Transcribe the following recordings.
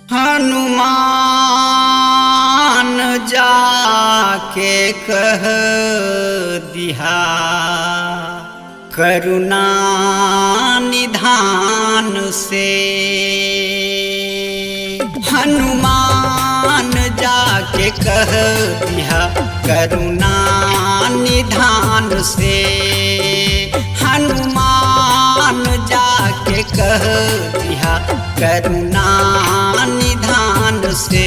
हनुमान जाके कह दिया करुणा निधान से हनुमान जाके कह दिया करुणा निधान से हनुमान जाके कह दिया करुणा निधान से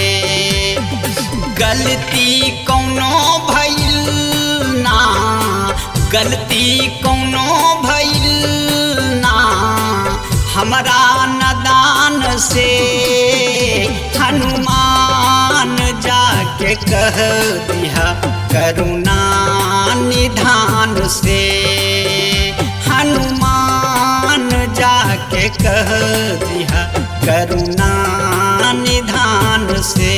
गलती कौनो भइल ना गलती कौनो भइल ना हमरा नदान से हनुमान जाके कह दिया करुणा निधान से हनुमान जाके कह दिया करुणा निधान से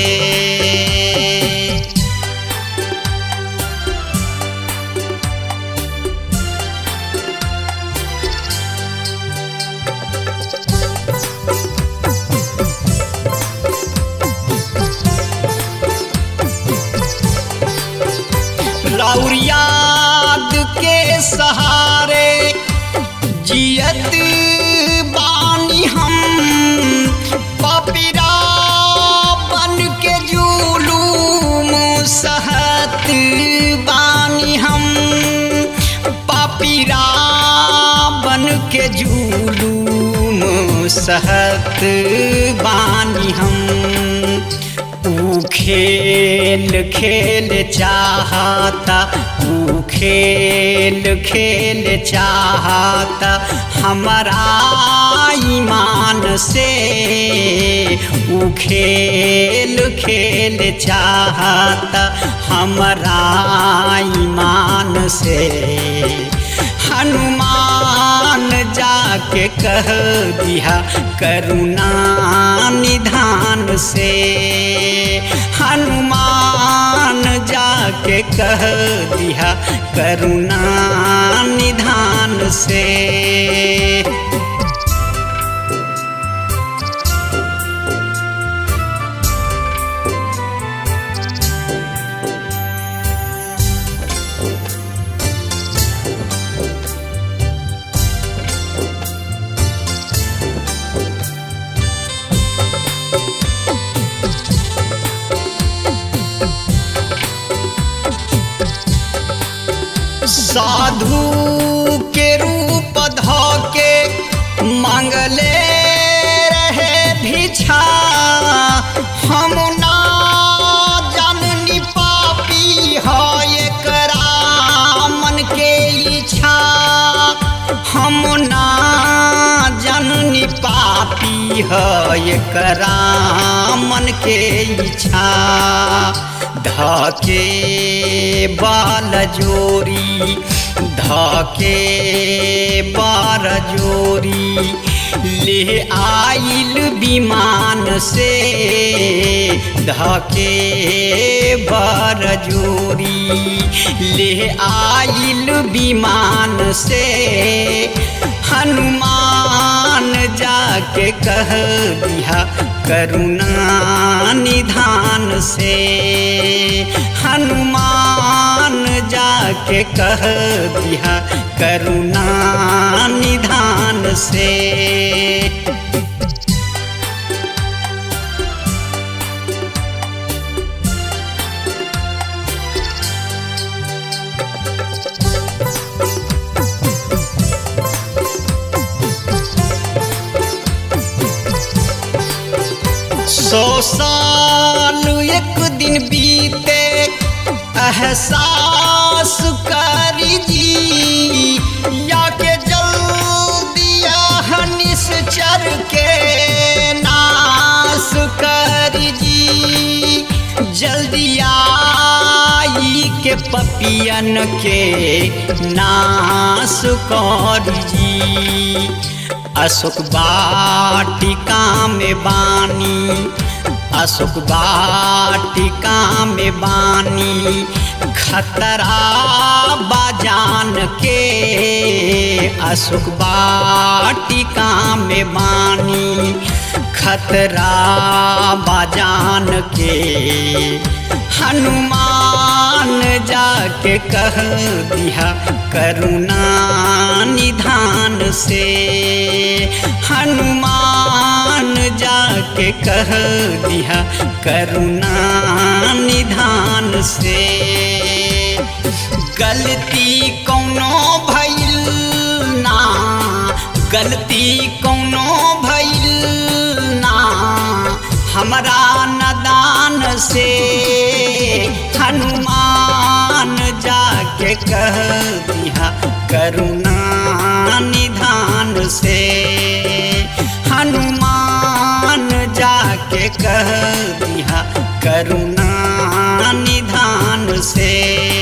लौर याद के सहारे जियत बानी हम पपिरा बन के जुलूम सहत बानी हम पपिरा बन के जुलूम सहत बानी हम ऊ खेल खेल चाहता ऊ खेल खेल चाहता हमारा ईमान से ऊ खेल खेल चाहता हमारा ईमान से हनुमान जाके कह दिया करुणा निधान से हनुमान जाके कह दिया करुणा निधान से साधु के रूप ध के मंगले रहे भिक्षा हम ना जननी पापी है एकरा मन के इच्छा हम ना जननी पापी है एकरा मन के इच्छा धके बाल जोरी धके बार जोरी ले आइल विमान से धके बार जोरी ले आइल विमान से हनुमान जाके कह दिया करुणा निधान से हनुमान जाके कह दिया करुणा निधान से सौ साल एक दिन बीते एहसास करी जी या के जल्दी निश्चर के नाश करी जी जल्दी आई के पपियन के नाश कर जी अशोक वाटिका में बानी अशोक वाटिका में बानी खतरा बाजान के अशोक वाटिका में बानी खतरा बाजान के हनुमान जाके कह दिया करुणा निधान से हनुमान जाके कह दिया करुणा निधान से गलती कौनो भइल ना गलती कौनो भइल ना हमरा नदान से हनुमान जाके कह दिया करुणा निधान से हनुमान जाके कह दिया करुणा निधान से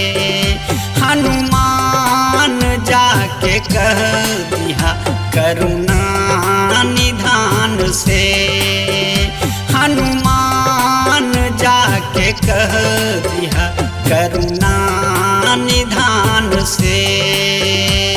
हनुमान जाके कह दिया करुणा निधान से हनुमान जाके कह दिया करुणा निधान से